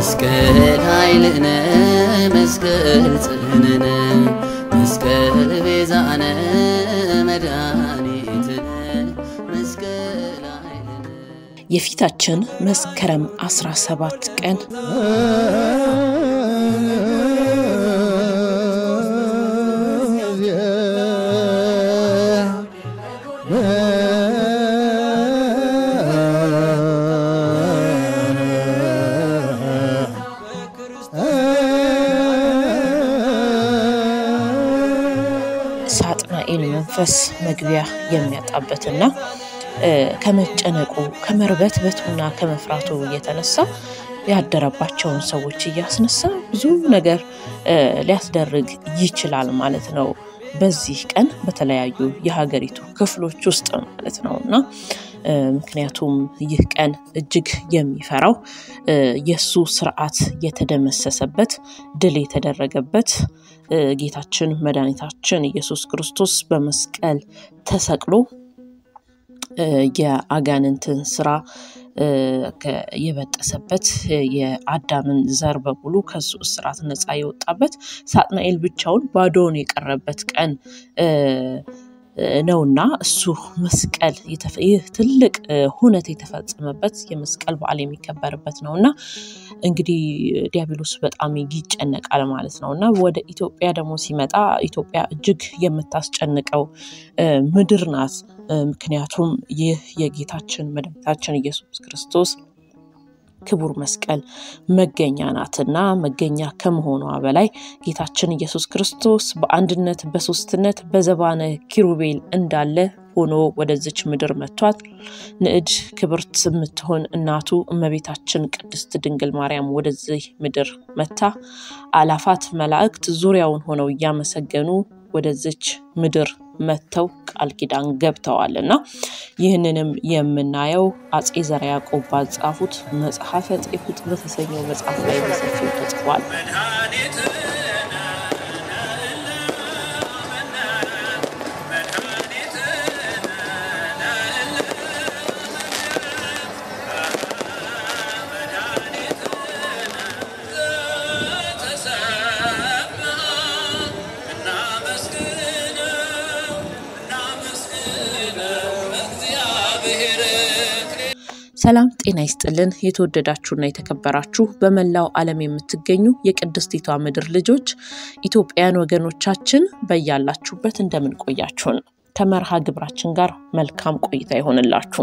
መስቀል ኃይልነ መስቀል ጽንዕነ መስቀል ቤዛነ መድኃኒትነ መስቀል ኃይልነ የፊታችን መስከረም 17 ቀን ሳጥናኤል መንፈስ መግቢያ የሚያጣበትና ከመጨነቁ ከመርበትበቱና ከመፍራቱ የተነሳ ያደረባቸውን ሰዎች እያስነሳ ብዙ ነገር ሊያስደርግ ይችላል ማለት ነው። በዚህ ቀን በተለያዩ የሀገሪቱ ክፍሎች ውስጥ ማለት ነው እና ምክንያቱም ይህ ቀን እጅግ የሚፈራው የእሱ ስርዓት የተደመሰሰበት ድል የተደረገበት ጌታችን መድኃኒታችን ኢየሱስ ክርስቶስ በመስቀል ተሰቅሎ የአጋንንትን ስራ የበጠሰበት የአዳምን ዘር በሙሉ ከሱ እስራት ነፃ የወጣበት ሳጥናኤል ብቻውን ባዶውን የቀረበት ቀን ነውና እሱ መስቀል ይህ ትልቅ ሁነት የተፈጸመበት የመስቀል በዓል የሚከበርበት ነው እና እንግዲህ ዲያብሎስ በጣም ይጨነቃል ማለት ነው እና ወደ ኢትዮጵያ ደግሞ ሲመጣ ኢትዮጵያ እጅግ የምታስጨንቀው ምድር ናት። ምክንያቱም ይህ የጌታችን መድኃኒታችን ኢየሱስ ክርስቶስ ክቡር መስቀል መገኛ ናትና መገኛ ከመሆኗ በላይ ጌታችን ኢየሱስ ክርስቶስ በአንድነት በሶስትነት በዘባነ ኪሩቤል እንዳለ ሆኖ ወደዚች ምድር መጥቷት ንዕድ ክብርት የምትሆን እናቱ እመቤታችን ቅድስት ድንግል ማርያም ወደዚህ ምድር መታ አላፋት መላእክት ዙሪያውን ሆነው እያመሰገኑ ወደዚች ምድር መጥተው ቃል ኪዳን ገብተዋል እና ይህንንም የምናየው አጼ ዘርዓ ያዕቆብ ባጻፉት መጽሐፈ ጤፉጥ በተሰኘው መጽሐፍ ላይ በሰፊው ተጽፏል። ሰላም ጤና ይስጥልን። የተወደዳችሁና የተከበራችሁ በመላው ዓለም የምትገኙ የቅድስቲቷ ምድር ልጆች ኢትዮጵያውያን ወገኖቻችን በያላችሁበት እንደምን ቆያችሁን? ከመርሃ ግብራችን ጋር መልካም ቆይታ ይሆንላችሁ።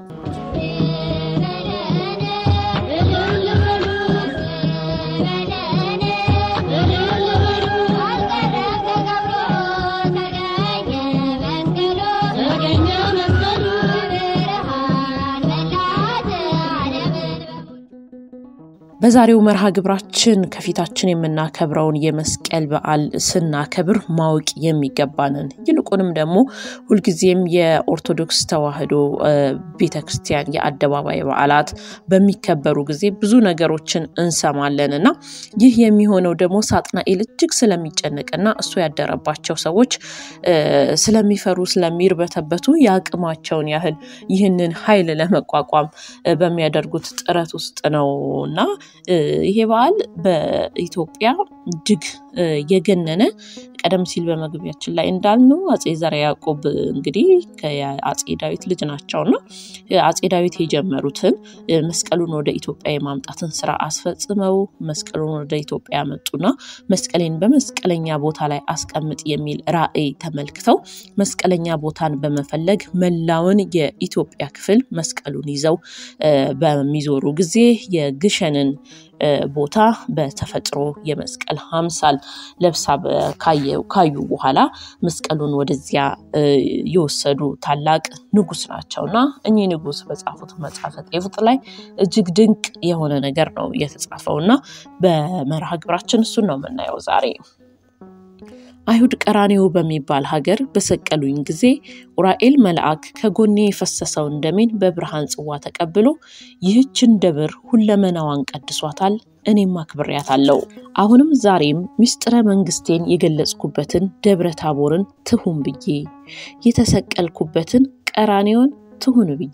በዛሬው መርሃ ግብራችን ከፊታችን የምናከብረውን የመስቀል በዓል ስናከብር ማወቅ የሚገባንን ይልቁንም ደግሞ ሁልጊዜም የኦርቶዶክስ ተዋሕዶ ቤተክርስቲያን የአደባባይ በዓላት በሚከበሩ ጊዜ ብዙ ነገሮችን እንሰማለን እና ይህ የሚሆነው ደግሞ ሳጥናኤል እጅግ ስለሚጨነቅና እሱ ያደረባቸው ሰዎች ስለሚፈሩ ስለሚርበተበቱ የአቅማቸውን ያህል ይህንን ኃይል ለመቋቋም በሚያደርጉት ጥረት ውስጥ ነው እና ይሄ በዓል በኢትዮጵያ እጅግ የገነነ ቀደም ሲል በመግቢያችን ላይ እንዳልነው አጼ ዘርዓ ያዕቆብ እንግዲህ ከአጼ ዳዊት ልጅ ናቸውና አጼ ዳዊት የጀመሩትን መስቀሉን ወደ ኢትዮጵያ የማምጣትን ስራ አስፈጽመው መስቀሉን ወደ ኢትዮጵያ ያመጡና መስቀሌን በመስቀለኛ ቦታ ላይ አስቀምጥ የሚል ራዕይ ተመልክተው መስቀለኛ ቦታን በመፈለግ መላውን የኢትዮጵያ ክፍል መስቀሉን ይዘው በሚዞሩ ጊዜ የግሸንን ቦታ በተፈጥሮ የመስቀል አምሳል ለብሳ ካዩ በኋላ መስቀሉን ወደዚያ የወሰዱ ታላቅ ንጉስ ናቸው እና እኚህ ንጉስ በጻፉት መጽሐፈ ጤፉጥ ላይ እጅግ ድንቅ የሆነ ነገር ነው የተጻፈው እና በመርሃ ግብራችን እሱን ነው የምናየው ዛሬ። አይሁድ ቀራኔው በሚባል ሀገር በሰቀሉኝ ጊዜ ኡራኤል መልአክ ከጎኔ የፈሰሰውን ደሜን በብርሃን ጽዋ ተቀብሎ ይህችን ደብር ሁለመናዋን ቀድሷታል፣ እኔም አክብሬያታለሁ። አሁንም ዛሬም ምስጢረ መንግስቴን የገለጽኩበትን ደብረ ታቦርን ትሁን ብዬ የተሰቀልኩበትን ቀራኔውን ትሁን ብዬ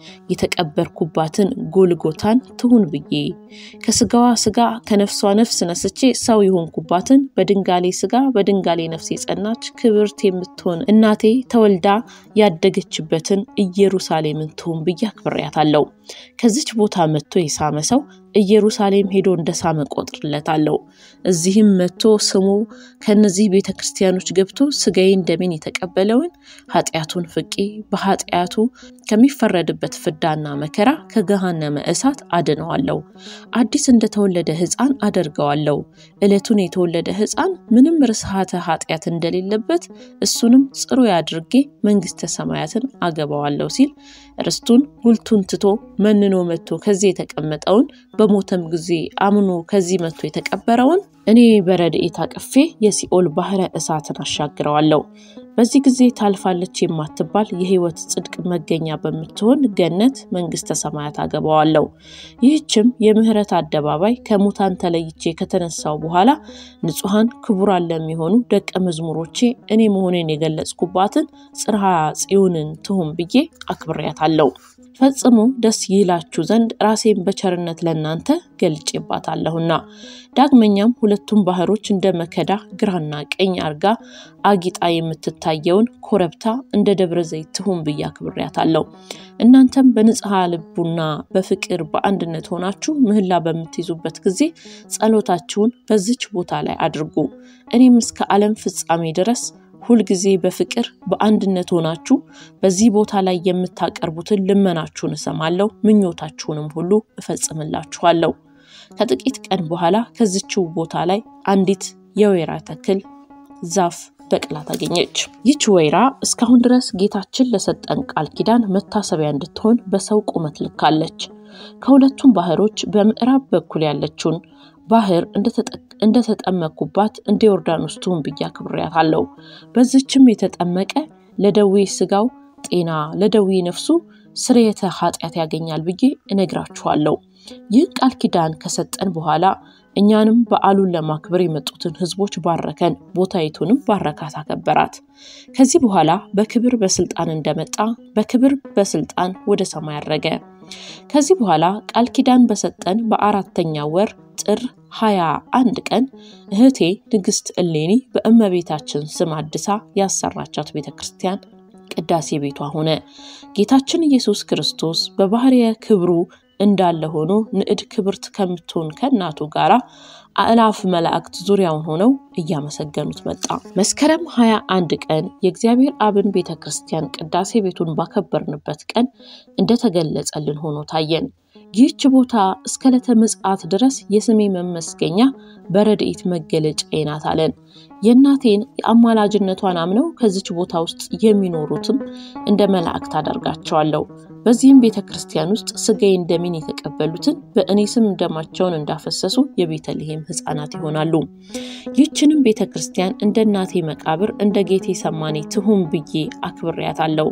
የተቀበርኩባትን ጎልጎታን ትሁን ብዬ ከስጋዋ ስጋ ከነፍሷ ነፍስ ነስቼ ሰው የሆንኩባትን በድንጋሌ ስጋ በድንጋሌ ነፍስ የጸናች ክብርት የምትሆን እናቴ ተወልዳ ያደገችበትን ኢየሩሳሌምን ትሁን ብዬ አክብሬያታለሁ። ከዚች ቦታ መጥቶ የሳመ ሰው ኢየሩሳሌም ሄዶ እንደ ሳመ ቆጥርለታለሁ። እዚህም መጥቶ ስሙ ከነዚህ ቤተ ክርስቲያኖች ገብቶ ስጋዬን ደሜን የተቀበለውን ኃጢአቱን ፍቄ በኃጢአቱ ከሚፈረድበት ፍዳና መከራ ከገሃነመ እሳት አድነዋለሁ። አዲስ እንደተወለደ ሕፃን አደርገዋለሁ። ዕለቱን የተወለደ ሕፃን ምንም ርስሃተ ኃጢአት እንደሌለበት እሱንም ጽሩይ አድርጌ መንግሥተ ሰማያትን አገባዋለሁ ሲል ርስቱን ጉልቱን ትቶ መንኖ መጥቶ ከዚህ የተቀመጠውን በሞተም ጊዜ አምኖ ከዚህ መጥቶ የተቀበረውን እኔ በረድኤት አቅፌ የሲኦል ባህረ እሳትን አሻግረዋለሁ። በዚህ ጊዜ ታልፋለች የማትባል የሕይወት ጽድቅ መገኛ በምትሆን ገነት መንግሥተ ሰማያት አገባዋለሁ። ይህችም የምህረት አደባባይ ከሙታን ተለይቼ ከተነሳው በኋላ ንጹሐን ክቡራን ለሚሆኑ ደቀ መዝሙሮቼ እኔ መሆኔን የገለጽኩባትን ጽርሐ ጽዮንን ትሁን ብዬ አክብሬያታለሁ። ፈጽሞ ደስ ይላችሁ ዘንድ ራሴን በቸርነት ለእናንተ ገልጬባታለሁና። ዳግመኛም ሁለቱም ባህሮች እንደ መከዳ ግራና ቀኝ አርጋ አጊጣ የምትታየውን ኮረብታ እንደ ደብረ ዘይት ትሁን ብዬ አክብሬያታለሁ። እናንተም በንጽሐ ልቡና በፍቅር በአንድነት ሆናችሁ ምህላ በምትይዙበት ጊዜ ጸሎታችሁን በዚች ቦታ ላይ አድርጉ። እኔም እስከ ዓለም ፍጻሜ ድረስ ሁልጊዜ በፍቅር በአንድነት ሆናችሁ በዚህ ቦታ ላይ የምታቀርቡትን ልመናችሁን እሰማለሁ፣ ምኞታችሁንም ሁሉ እፈጽምላችኋለሁ። ከጥቂት ቀን በኋላ ከዚችው ቦታ ላይ አንዲት የወይራ ተክል ዛፍ በቅላ ታገኘች። ይች ወይራ እስካሁን ድረስ ጌታችን ለሰጠን ቃል ኪዳን መታሰቢያ እንድትሆን በሰው ቁመት ልካለች። ከሁለቱም ባህሮች በምዕራብ በኩል ያለችውን ባህር እንደተጠመኩባት እንደ ዮርዳኖስ ትሁን ብዬ አክብሬያታለሁ። በዚችም የተጠመቀ ለደዌ ስጋው ጤና፣ ለደዌ ነፍሱ ስርየተ ኃጢአት ያገኛል ብዬ እነግራችኋለሁ። ይህን ቃል ኪዳን ከሰጠን በኋላ እኛንም በዓሉን ለማክበር የመጡትን ሕዝቦች ባረከን፣ ቦታይቱንም ባረካት፣ አከበራት። ከዚህ በኋላ በክብር በስልጣን እንደመጣ በክብር በስልጣን ወደ ሰማይ አረገ። ከዚህ በኋላ ቃል ኪዳን በሰጠን በአራተኛ ወር ጥር ሀያ አንድ ቀን እህቴ ንግሥት እሌኒ በእመቤታችን ስም አድሳ ያሰራቻት ቤተ ክርስቲያን ቅዳሴ ቤቷ ሆነ። ጌታችን ኢየሱስ ክርስቶስ በባህርየ ክብሩ እንዳለ ሆኖ ንዕድ ክብርት ከምትሆን ከእናቱ ጋር አእላፍ መላእክት ዙሪያውን ሆነው እያመሰገኑት መጣ። መስከረም ሀያ አንድ ቀን የእግዚአብሔር አብን ቤተ ክርስቲያን ቅዳሴ ቤቱን ባከበርንበት ቀን እንደተገለጸልን ሆኖ ታየን። ይህች ቦታ እስከ ዕለተ ምጽአት ድረስ የስሜ መመስገኛ በረድኤት መገለጫዬ ናት አለን። የእናቴን የአማላጅነቷን አምነው ከዚች ቦታ ውስጥ የሚኖሩትም እንደ መላእክት አደርጋቸዋለሁ። በዚህም ቤተ ክርስቲያን ውስጥ ስጋዬን ደሜን የተቀበሉትን በእኔ ስም ደማቸውን እንዳፈሰሱ የቤተልሔም ሕፃናት ይሆናሉ። ይህችንም ቤተ ክርስቲያን እንደ እናቴ መቃብር እንደ ጌቴ ሰማኔ ትሁን ብዬ አክብሬያታለሁ።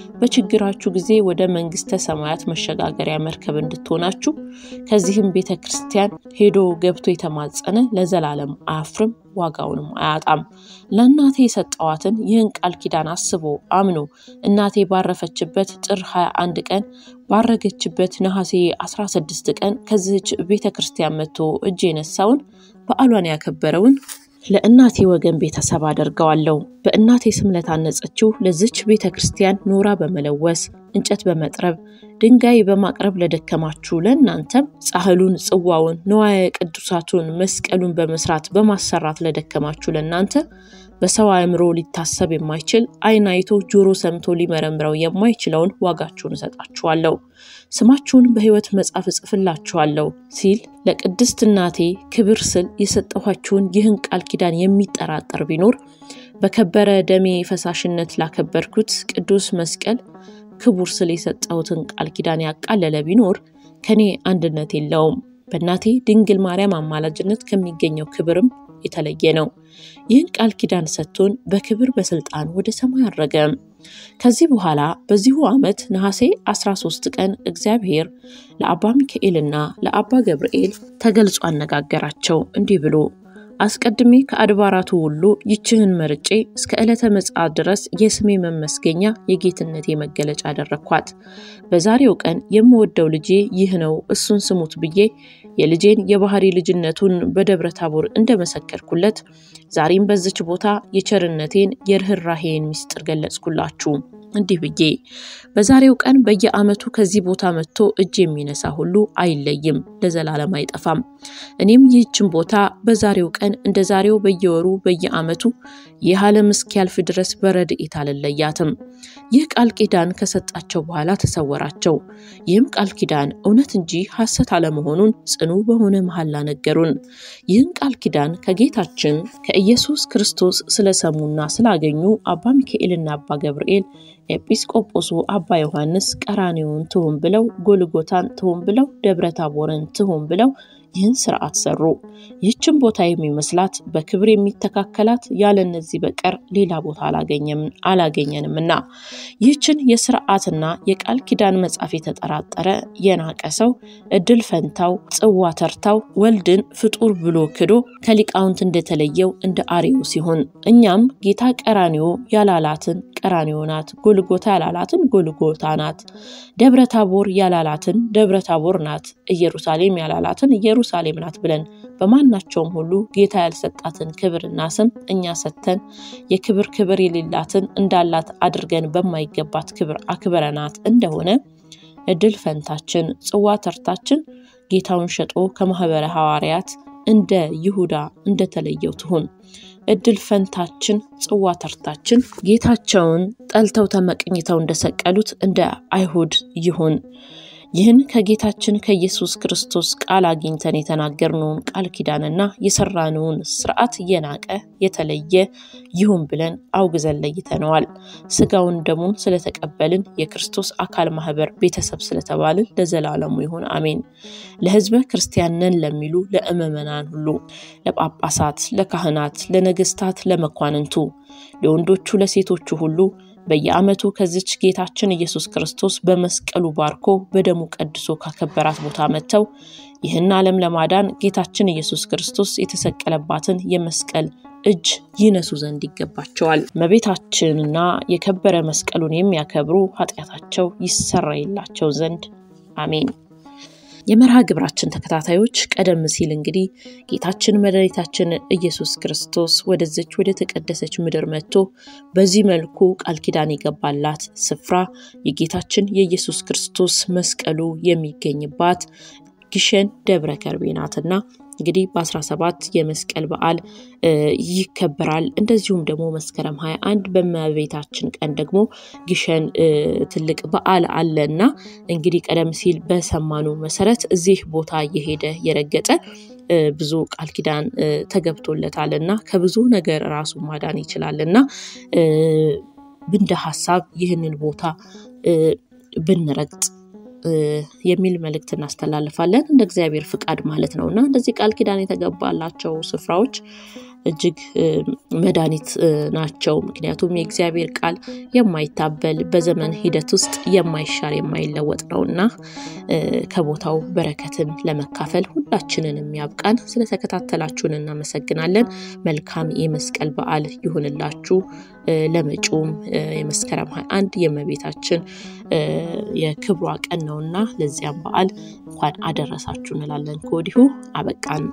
በችግራችሁ ጊዜ ወደ መንግሥተ ሰማያት መሸጋገሪያ መርከብ እንድትሆናችሁ ከዚህም ቤተ ክርስቲያን ሄዶ ገብቶ የተማጸነ ለዘላለም አያፍርም ዋጋውንም አያጣም። ለእናቴ የሰጠዋትን ይህን ቃል ኪዳን አስቦ አምኖ እናቴ ባረፈችበት ጥር 21 ቀን ባረገችበት ነሐሴ 16 ቀን ከዚህች ቤተ ክርስቲያን መጥቶ እጅ የነሳውን በዓሏን ያከበረውን ለእናቴ ወገን ቤተሰብ አደርገዋለሁ። በእናቴ ስም ለታነጸችው ለዚች ቤተ ክርስቲያን ኖራ በመለወስ እንጨት በመጥረብ ድንጋይ በማቅረብ ለደከማችሁ ለእናንተም ጻሕሉን፣ ጽዋውን፣ ንዋየ ቅዱሳቱን፣ መስቀሉን በመስራት በማሰራት ለደከማችሁ ለእናንተ በሰው አእምሮ ሊታሰብ የማይችል ዓይን አይቶ ጆሮ ሰምቶ ሊመረምረው የማይችለውን ዋጋችሁን እሰጣችኋለሁ፣ ስማችሁን በሕይወት መጽሐፍ እጽፍላችኋለሁ ሲል ለቅድስት እናቴ ክብር ስል የሰጠኋችሁን ይህን ቃል ኪዳን የሚጠራጠር ቢኖር በከበረ ደሜ ፈሳሽነት ላከበርኩት ቅዱስ መስቀል ክቡር ስል የሰጠሁትን ቃል ኪዳን ያቃለለ ቢኖር ከኔ አንድነት የለውም። በእናቴ ድንግል ማርያም አማላጅነት ከሚገኘው ክብርም የተለየ ነው። ይህን ቃል ኪዳን ሰጥቶን በክብር በስልጣን ወደ ሰማይ አረገ። ከዚህ በኋላ በዚሁ ዓመት ነሐሴ 13 ቀን እግዚአብሔር ለአባ ሚካኤልና ለአባ ገብርኤል ተገልጾ አነጋገራቸው እንዲህ ብሎ አስቀድሜ ከአድባራቱ ሁሉ ይችህን መርጬ እስከ ዕለተ ምጽአት ድረስ የስሜ መመስገኛ የጌትነቴ መገለጫ አደረግኳት። በዛሬው ቀን የምወደው ልጄ ይህ ነው እሱን ስሙት ብዬ የልጄን የባህሪ ልጅነቱን በደብረ ታቦር እንደመሰከርኩለት ዛሬም በዚች ቦታ የቸርነቴን የርኅራሄን ምስጢር ገለጽኩላችሁ። እንዲህ ብዬ በዛሬው ቀን በየዓመቱ ከዚህ ቦታ መጥቶ እጅ የሚነሳ ሁሉ አይለይም፣ ለዘላለም አይጠፋም። እኔም ይህችን ቦታ በዛሬው ቀን እንደ ዛሬው በየወሩ በየዓመቱ ይህ ዓለም እስኪያልፍ ድረስ በረድኤት አልለያትም። ይህ ቃል ኪዳን ከሰጣቸው በኋላ ተሰወራቸው። ይህም ቃል ኪዳን እውነት እንጂ ሐሰት አለመሆኑን ጽኑ በሆነ መሐላ ነገሩን። ይህን ቃል ኪዳን ከጌታችን ከኢየሱስ ክርስቶስ ስለሰሙና ስላገኙ አባ ሚካኤልና አባ ገብርኤል ኤጲስቆጶሱ አባ ዮሐንስ ቀራኔውን ትሁን ብለው ጎልጎታን ትሁን ብለው ደብረ ታቦርን ትሁን ብለው ይህን ስርዓት ሰሩ። ይህችን ቦታ የሚመስላት በክብር የሚተካከላት ያለ እነዚህ በቀር ሌላ ቦታ አላገኘንምና ይህችን የስርዓትና የቃል ኪዳን መጽሐፍ የተጠራጠረ የናቀ ሰው እድል ፈንታው ጽዋ ተርታው ወልድን ፍጡር ብሎ ክዶ ከሊቃውንት እንደተለየው እንደ አሬው ሲሆን እኛም ጌታ ቀራኒዮ ያላላትን ቀራኒዮ ናት፣ ጎልጎታ ያላላትን ጎልጎታ ናት፣ ደብረ ታቦር ያላላትን ደብረ ታቦር ናት፣ ኢየሩሳሌም ያላላትን ኢየሩሳሌም ናት ብለን በማናቸውም ሁሉ ጌታ ያልሰጣትን ክብርና ስም እኛ ሰጥተን የክብር ክብር የሌላትን እንዳላት አድርገን በማይገባት ክብር አክብረናት እንደሆነ እድል ፈንታችን ጽዋ ተርታችን ጌታውን ሸጦ ከማህበረ ሐዋርያት እንደ ይሁዳ እንደተለየው ትሁን። እድል ፈንታችን ጽዋ ተርታችን ጌታቸውን ጠልተው ተመቅኝተው እንደሰቀሉት እንደ አይሁድ ይሁን። ይህን ከጌታችን ከኢየሱስ ክርስቶስ ቃል አግኝተን የተናገርነውን ቃል ኪዳንና የሰራነውን ስርዓት እየናቀ የተለየ ይሁን ብለን አውግዘን ለይተነዋል። ስጋውን ደሙን ስለተቀበልን የክርስቶስ አካል ማህበር ቤተሰብ ስለተባልን ለዘላለሙ ይሁን አሜን። ለሕዝበ ክርስቲያን ነን ለሚሉ ለምዕመናን ሁሉ፣ ለጳጳሳት፣ ለካህናት፣ ለነገስታት፣ ለመኳንንቱ፣ ለወንዶቹ፣ ለሴቶቹ ሁሉ በየዓመቱ ከዚች ጌታችን ኢየሱስ ክርስቶስ በመስቀሉ ባርኮ በደሙ ቀድሶ ካከበራት ቦታ መጥተው ይህን ዓለም ለማዳን ጌታችን ኢየሱስ ክርስቶስ የተሰቀለባትን የመስቀል እጅ ይነሱ ዘንድ ይገባቸዋል። እመቤታችንና የከበረ መስቀሉን የሚያከብሩ ኃጢአታቸው ይሰረይላቸው ዘንድ አሜን። የመርሃ ግብራችን ተከታታዮች ቀደም ሲል እንግዲህ ጌታችን መድኃኒታችን ኢየሱስ ክርስቶስ ወደዚች ወደ ተቀደሰች ምድር መጥቶ በዚህ መልኩ ቃል ኪዳን የገባላት ስፍራ የጌታችን የኢየሱስ ክርስቶስ መስቀሉ የሚገኝባት ግሸን ደብረ ከርቤ ናትና እንግዲህ በ17 የመስቀል በዓል ይከበራል። እንደዚሁም ደግሞ መስከረም 21 በእመቤታችን ቀን ደግሞ ግሸን ትልቅ በዓል አለና እንግዲህ ቀደም ሲል በሰማኑ መሰረት እዚህ ቦታ እየሄደ የረገጠ ብዙ ቃል ኪዳን ተገብቶለታል እና ከብዙ ነገር ራሱን ማዳን ይችላል እና እንደ ሀሳብ ይህንን ቦታ ብንረግጥ የሚል መልእክት እናስተላልፋለን። እንደ እግዚአብሔር ፍቃድ ማለት ነው እና እንደዚህ ቃል ኪዳን የተገባላቸው ስፍራዎች እጅግ መድኃኒት ናቸው። ምክንያቱም የእግዚአብሔር ቃል የማይታበል በዘመን ሂደት ውስጥ የማይሻር የማይለወጥ ነው እና ከቦታው በረከትን ለመካፈል ሁላችንንም ያብቃን። ስለተከታተላችሁን እናመሰግናለን። መልካም የመስቀል በዓል ይሁንላችሁ። ለመጪውም የመስከረም 21 የእመቤታችን የክብሯ ቀን ነውና ለዚያም በዓል እንኳን አደረሳችሁ እንላለን። ከወዲሁ አበቃን።